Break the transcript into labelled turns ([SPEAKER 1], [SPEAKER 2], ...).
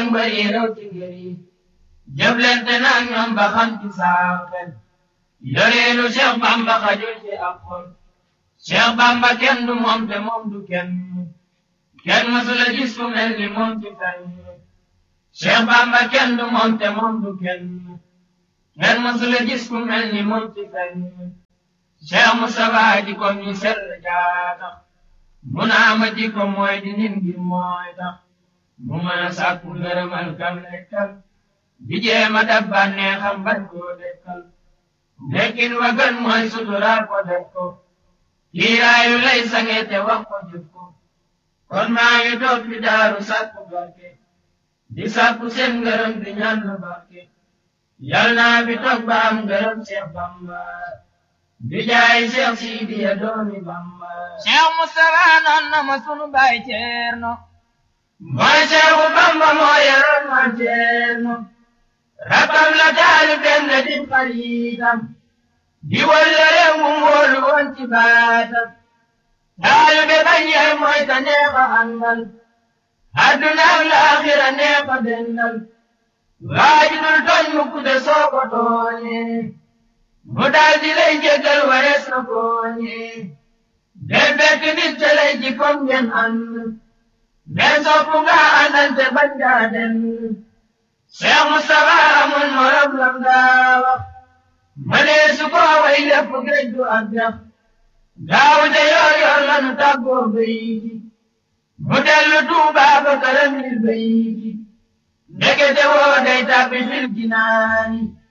[SPEAKER 1] ak mbëri raw ci ngër yi jëflante na ak ñoom ba xam ci saa xel yoreelu Cheikh Bamba xajul ci ab xol Cheikh Bamba kenn du moom te moom du kenn kenn mësula gis ku mel ni moom ci fenn Cheikh Bamba kenn du moom te moom du kenn kenn mësula gis ku mel ni moom ci fenn Cheikh Moustapha ji ko mi sell jaatax mu naa ma ji ko mooy di nit ngir mooy tax mu mën a sàkku ngërëmal kam lekkal di jéema dab bànneexam bañ koo dekkal nekkin wa gën mooy suturaa ko def ko kiiraayu lay sange te wax ko jëf ko kon maa ngi toog fi daaru sàkku barke di sàkku seen ngërëm di ñaan na barke yal naa fi toog ba am ngërëm Cheikh Bamba di jaay Cheikh Sidiya doomi Bamba
[SPEAKER 2] Cheikh Moustapha noon na ma sunu baay Ceerno
[SPEAKER 1] mooy Cheikhu Bamba moo yoroon ma Ceerno rakam la taali benn di xaritam di wallare mu wóolu woon ci baatam taali be bañ yaay mooy ta neexa àndal adduna ak laaxira neexa dendal waaji dul tooñ mu kude soo ko tooñee mu daal di lay jéggal warees na kooñee del fekk nit te lay ji kom ngeen ànd den soppu nga àndante bañ gaa den Cheikh Moustapha amul morom lam daa wax mënee su ko way lépp géej du ak jax gaaw de yor yor lanu tàggoo bay ji mu dellu Tuuba ba këram lil bay ji ndekete woo day tàbbi fil jinaani